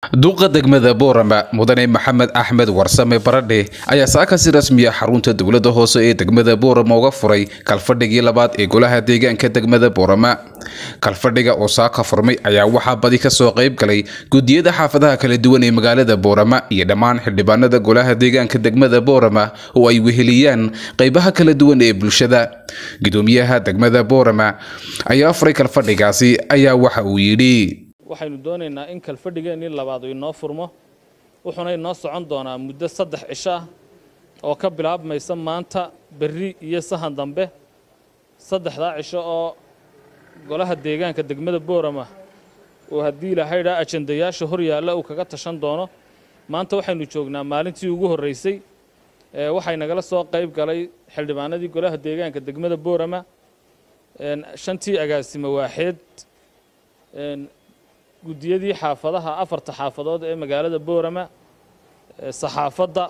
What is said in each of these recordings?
duqa degmada boorama mudane maxamed axmed warsame baradhe ayaa saaka si rasmiya xarunta dowladda hoose ee degmada boorama uga furay kalfadhigii labaad ee golaha deegaanka degmada boorama kalfadhiga oo saaka furmay ayaa waxaa badi kasoo qayb galay gudiyada xaafadaha kala duwan ee magaalada boorama iyo dhammaan xildhibaanada golaha deegaanka degmada boorama oo ay weheliyaan qaybaha kala duwan ee bulshada gudoomiyaha degmada boorama ayaa furay kalfadhigaasi ayaa waxa uu yidhi waxaynu doonaynaa in kalfadhigeennii labaad inoo furmo wuxuuna inoo socon doonaa muddo saddex cisho ah oo ka bilaabmaysa maanta berri iyo sahan dambe saddexdaa cisho oo golaha deegaanka degmada boorama oo haddii ilahaydhaa ajandayaasha hor yaalla uu kaga tashan doono maanta waxaynu joognaa maalintii ugu horraysay waxay nagala soo qayb galay xildhibaanadii golaha deegaanka degmada boorama shantii agaasimo waaxeed guddiyadii xaafadaha afarta xaafadood ee magaalada boorama saxaafadda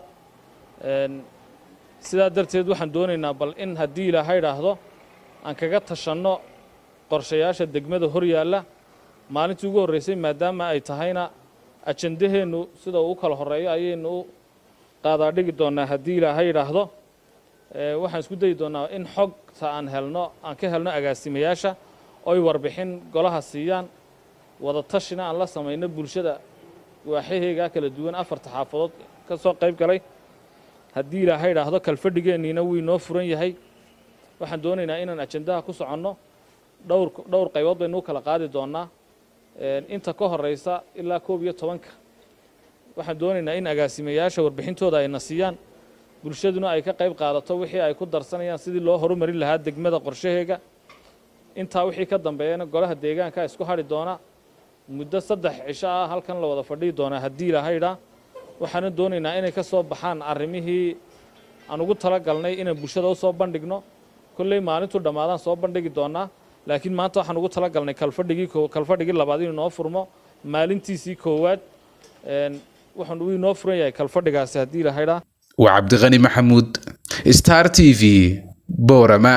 sidaa darteed waxaan doonaynaa bal in haddii ilaaha idhaahdo aan kaga tashanno qorshayaasha degmada hor yaalla maalintii ugu horraysay maadaama ay tahayna ajandaheennu sida uu u kala horreeyo ayaynu u qaadaadhigi doonnaa haddii ilaaha idhaahdo waxaan isku dayi doonnaa in xogta aan helno aan ka helno agaasimayaasha oy warbixin golaha siiyaan wada tashina aan la samayno bulshada waaxaheygaa kala duwan afarta xaafadood ka soo qayb galay haddii ilaaha idhaahdo kalfadhigeenniina wuu inoo furan yahay waxaan doonaynaa inaan ajandaha ku soconno dhowr dhowr qaybood baynu u kala qaadi doonnaa inta ka horraysa ilaa koob iyo tobanka waxaan doonaynaa in agaasimayaasha warbixintooda ayna siiyaan bulshaduna ay ka qayb qaadato wixii ay ku darsanayaan sidii loo horumarin lahaa degmada qorshaheega intaa wixii ka dambeeyana golaha deegaanka isku hadhi doona muddo saddex cisho ah halkan la wada fadhihi doonaa haddii ilahaydhaa waxaana doonaynaa inay ka soo baxaan arrimihii aan ugu tala galnay inaan bulshada u soo bandhigno kolley maalintuu dhammaadaan soo bandhigi doonaa laakiin maanta waxaan ugu tala galnay kalfadhigii kalfadhigii labaad inuu inoo furmo maalintiisii koowaad waxaan uu inoo furan yahay kalfadhigaasi haddii ilahaydhaa waa cabdiqani maxamuud star t v boorama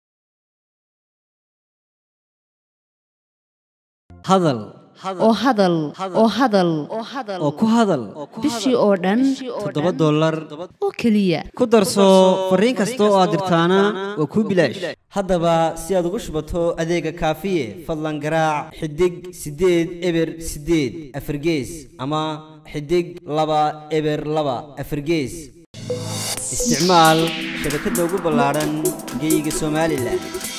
hadal oo hadal oo hadal oo ku hadal bishii oo dhan toddoba dollar oo keliya ku darso fariin kasta oo aad dirtaana waa kuu bilaash haddaba si aad ugu shubato adeega kaafiye fadlan garaac xidig siddeed eber siddeed afargees ama xidig laba eber laba afargees isticmaal shabakadda ugu ballaadhan geyga somalilan